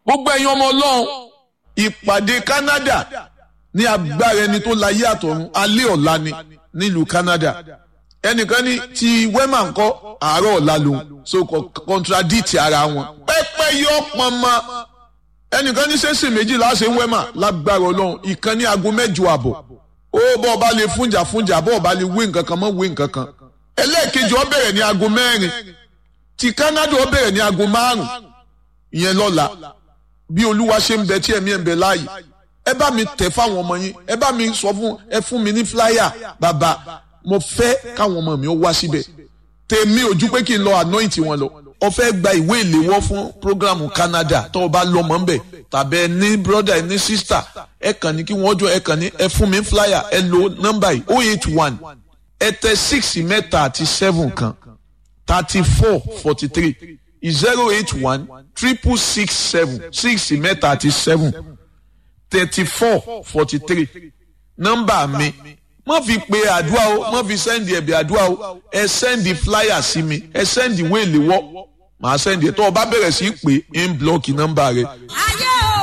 gbogbo ẹ̀yin ọmọ ọlọ́run ìpàdé Canada ní agbára ẹni tó láyé àtọ̀run alẹ́ ọ̀la ni nílùú Canada ẹnìkan ní ti wema ńkọ́ àárọ̀ ọ̀la lòun so contradict ara wọn pẹ́pẹ́ yọ pọnmọ ẹnìkan ní sẹ́sìn méjì láṣẹ wema lágbára ọlọ́run ìkan ní aago mẹ́jọ àbọ̀ ó bọ́ ọba lè fúnjà fúnjà bọ́ ọba lè wé nǹkan kan mọ́ wé nǹkan kan ẹlẹ́ẹ̀kejì ó bẹ̀rẹ̀ ní aago mẹ́rin ti Canada ó bẹ̀rẹ̀ ní aago márùn ìyẹn lọ́la bí olúwa ṣe ń bẹ tí ẹ̀mí ẹ̀ ń bẹ láàyè ẹ bá mi tẹ̀ fáwọn ọmọ yín ẹ bá mi sọ fún ẹ fún mi ní flyer bàbá mo fẹ́ káwọn ọmọ mi ó wá síbẹ̀ tèmi ojú pé kí n lọ anoint wọn lọ ó fẹ́ gba ìwé ìléwọ́ fún programu Canada tó o bá lọ́mọ ńbẹ̀ tàbí ẹ ní brother ẹ ní sister ẹ kàn ní kí wọ́n jọ ẹ kàn ní ẹ fún mi flyer ẹ lo nọ́mbà yìí oh eight one ẹ tẹ six mẹ́ta àti seven kan thirty four forty three zero eight one triple six seven six mẹ́ta àti seven thirty four forty three nọ́mbà mi má fi pe àdúrà o má fi sẹ́ndì ẹ̀bì àdúrà o ẹ sẹ́ndì flyer sí mi ẹ sẹ́ndì wéèlì wọ́ màá sẹ́ndì ẹ̀ tó o bá bẹ̀rẹ̀ sí í pè é ń blọ́ọ̀kì nọ́mbà rẹ. ayé